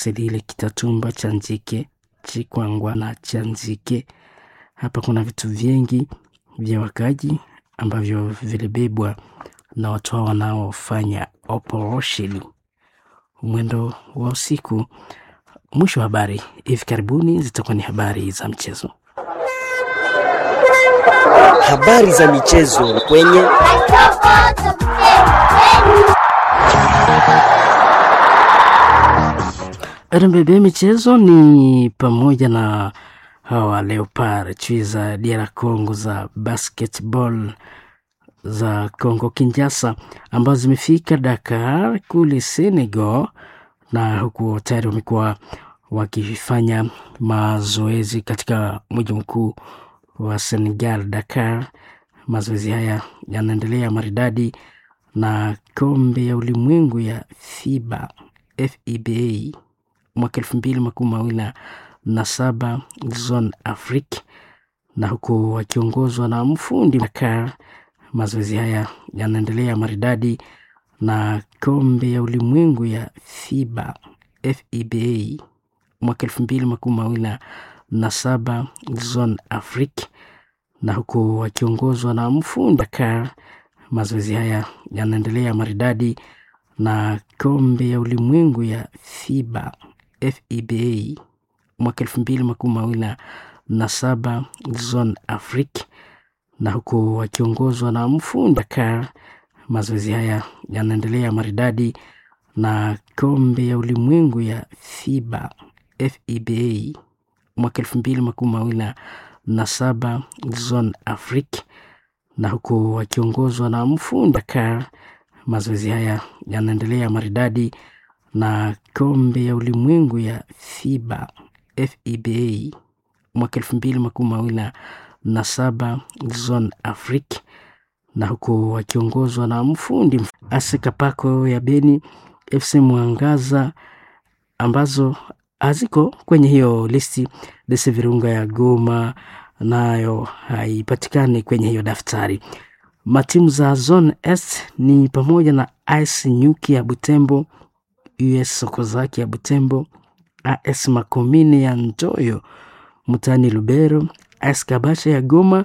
Selile Kitatumba cha Njike Chikwangwa na cha Njike. Hapa kuna vitu vingi vya wakaji ambavyo vilibebwa na watu hao wanaofanya operesheni mwendo wa usiku. Mwisho wa habari hivi karibuni zitakuwa ni habari za mchezo. Habari za michezo kwenye RMBB michezo ni pamoja na hawa Leopard chui za DR Congo za basketball za Congo Kinshasa ambazo zimefika Dakar kule Senegal, na huku tayari wamekuwa wakifanya mazoezi katika mji mkuu wa Senegal, Dakar. Mazoezi haya yanaendelea maridadi na kombe ya ulimwengu ya FIBA FIBA mwaka elfu mbili makumi mawili na saba Zone Afrique, na huku wakiongozwa na mfundi Dakar. Mazoezi haya yanaendelea maridadi na kombe ya ulimwengu ya FIBA FIBA mwaka elfu mbili makumi mawili na saba Zone Afrique, na huku wakiongozwa na mfundi Dakar. Mazoezi haya yanaendelea maridadi na kombe ya ulimwengu ya FIBA FIBA mwaka elfu mbili makumi mawili na saba Zone Afrique, na huku wakiongozwa na mfundi Dakar. Mazoezi haya yanaendelea maridadi na kombe ya ulimwengu ya FIBA FIBA mwaka elfu mbili makumi mawili na saba Zone Afrique, na huku wakiongozwa na mfundi Dakar. Mazoezi haya yanaendelea maridadi na kombe ya ulimwengu ya FIBA FIBA mwaka elfu mbili makumi mawili na saba Zone Afrique, na huku wakiongozwa na mfundi Asekapako ya Beni, FC Mwangaza ambazo haziko kwenye hiyo listi. Dese Virunga ya Goma nayo haipatikani kwenye hiyo daftari. Matimu za Zone S ni pamoja na AS Nyuki ya Butembo, US Sokozaki ya Butembo, AS Makomine ya Ntoyo Mutani Lubero, AS Kabasha ya Goma,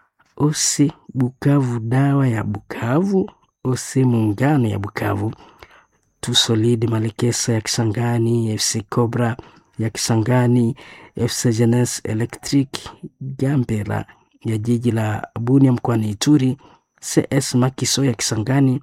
OC Bukavu Dawa ya Bukavu, OC Muungano ya Bukavu, Tusolid Malekesa ya Kisangani, FC Cobra ya Kisangani, FC Jeunesse Electric Gambela ya jiji la Bunia mkoani Ituri, CS Makiso ya Kisangani,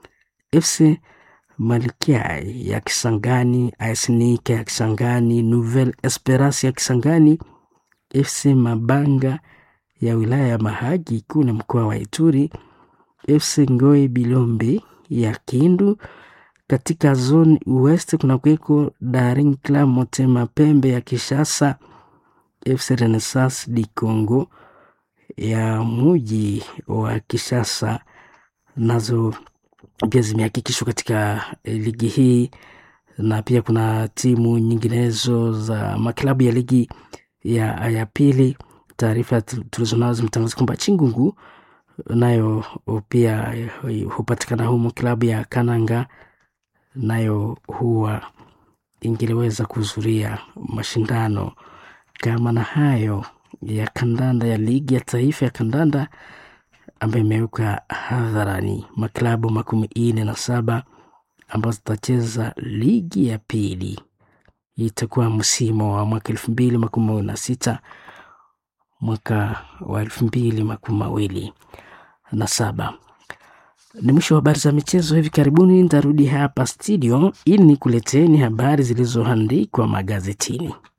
FC Malkia ya Kisangani, AS Nika ya Kisangani, Nouvelle Esperance ya Kisangani, FC Mabanga ya wilaya ya Mahagi kule mkoa wa Ituri, FC Ngoi Bilombe ya Kindu. Katika zone West kuna kuweko Daring Club Motema Pembe ya Kishasa, FC Renaissance di Congo ya muji wa Kishasa nazo pia zimehakikishwa katika ligi hii, na pia kuna timu nyinginezo za maklabu ya ligi ya, ya pili. Taarifa tulizonazo zimetangaza kwamba Chingungu nayo pia hupatikana humo, klabu ya Kananga nayo huwa ingeliweza kuhudhuria mashindano kama na hayo ya kandanda ya ligi ya taifa ya kandanda ambayo imeweka hadharani maklabu makumi ine na saba ambazo zitacheza ligi ya pili. Itakuwa msimu wa mwaka elfu mbili makumi mawili na sita mwaka wa elfu mbili makumi mawili na saba. Ni mwisho wa habari za michezo. Hivi karibuni nitarudi hapa studio ili nikuleteni habari zilizoandikwa magazetini.